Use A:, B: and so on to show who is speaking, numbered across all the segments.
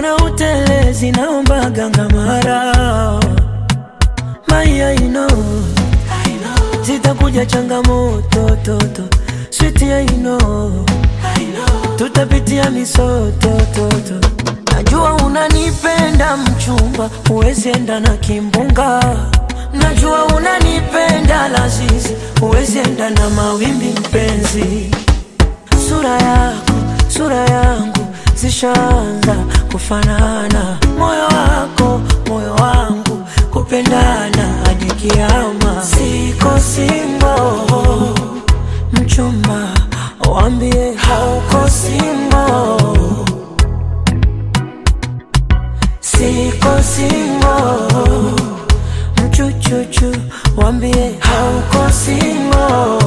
A: mbona utelezi, naomba ganga mara Maya, you know, zitakuja changamoto toto, sweet ya you know, tutapitia misoto toto. Najua unanipenda mchumba, huwezi enda na kimbunga. Najua unanipenda lazizi, huwezi enda na mawimbi mpenzi. Sura yako, sura yangu zishaanza kufanana, moyo wako, moyo wangu kupendana hadi kiama. Siko singo, mchumba, wambie hauko singo. Siko singo, mchuchuchu, wambie hauko singo.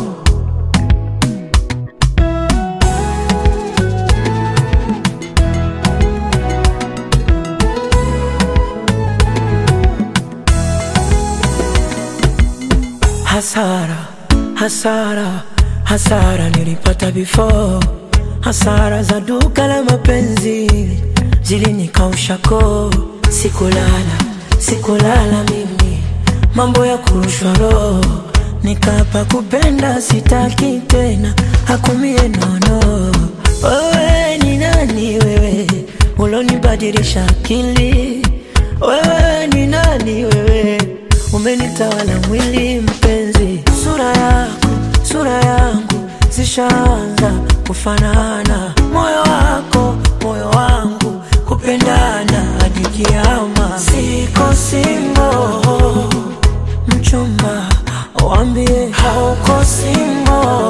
A: Hasara, hasara, hasara nilipata before. Hasara za duka la mapenzi zilinikausha koo. Sikulala, sikulala mimi, mambo ya kurushwa roho. Nikapa kupenda sitaki tena, hakumie nono. Wewe ni nani wewe, ulonibadilisha akili? Wewe ni nani wewe, umenitawala mwili mpenzi. Sura yako, sura yangu zishaanza kufanana, moyo wako, moyo wangu kupendana hadi kiama. Siko singo, mchumba, wambie hauko singo.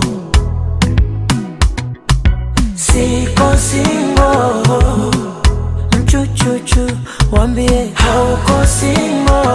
A: Siko singo, mchuchuchu, wambie hauko singo.